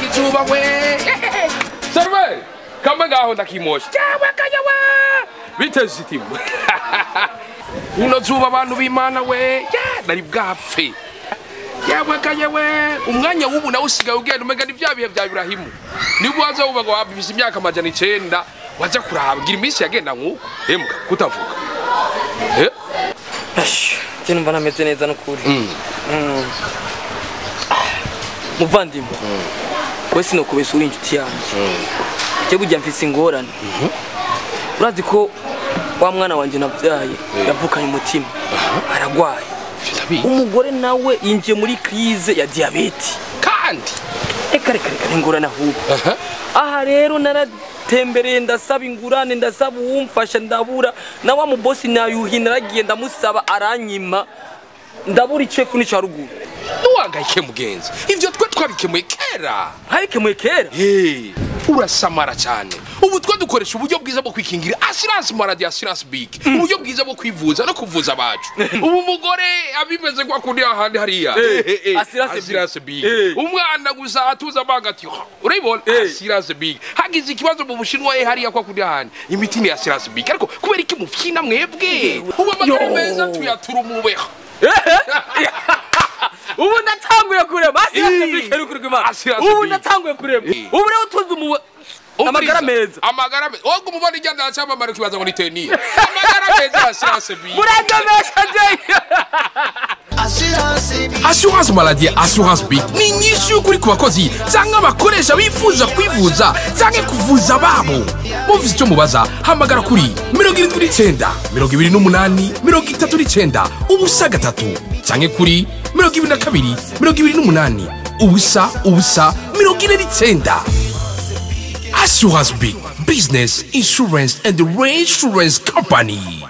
kichuba we serve kama ngaho ndakimosha cyangwa kanyawa biteje itimu uno zuba abantu b'imana we nari bwapfe cyangwa kanyawe umwanya w'ubu nawe usigaye ugenda umenya ni bya bihe bya birahimu nibwo waza wubaga wabibisha imyaka amajana icyenda wajya kurahabwira iminsi yagenda nk'uko emuga kutavuga Eh? njye numva ntameze neza n'ukuri Mm. Ah, muvandimwe we sinokubesha uri inshuti yanjye njye burya mfise ingorane urazi ko wa mwana wanjye nabyaye yavukanye umutima aragwaye ndabizi umugore nawe yinjiye muri krize ya diyabete kandi reka reka reka n'ingorane ahubwo aha aha rero naratembereye ndasaba ingurane ndasaba uwumfasha ndabura na wa mubosi nayuhi naragiye ndamusaba aranyima ndabura icefu n'ica ruguru ntiwangayike mugenzi ibyo twe twabikemuye kera ntabikemuye kera Hey, urasamara cyane ubu twe dukoresha uburyo bwiza bwo kwikingira assurance maladi assurance big uburyo bwiza bwo kwivuza no kuvuza abacu ubu mugore abimeze kwa kundi ahandi hariya Eh, eh, eh, Assurance Big. Assurance big Eh. umwana gusa atuza amanga ati "Ha, urayibona Eh. assurance big hagize ikibazo mu bushinwa eh, hariya kwa kundi ahandi imiti ni assurance big ariko kubera iki mufyina mwebwe ubu amagara Yo. meza tuyatura umubeho ubu ndatanguye kurema hasi Eh. Hasi yasebikerukirwa hasi ubu big. ndatanguye kurema Eh. ubu rero utunze umuwe amagara meza amagara meza wowe umubona igenda cyamamara ukibaza ngo ni teniya amagara meza assurance big murandemesha njyewe assurance bi assurance maladie assurance big ni inyinshi y'ukuri ku bakozi cyangwa abakoresha bifuza kwivuza cyangwa kuvuza babo muvuze icyo mubaza hamagara kuri mirongo irindwi n'icyenda mirongo ibiri n'umunani mirongo itatu n'icyenda ubusa gatatu cyangwa kuri mirongo ibiri na kabiri mirongo ibiri n'umunani ubusa ubusa mirongo ine n'icyenda assurance big business insurance and reinsurance company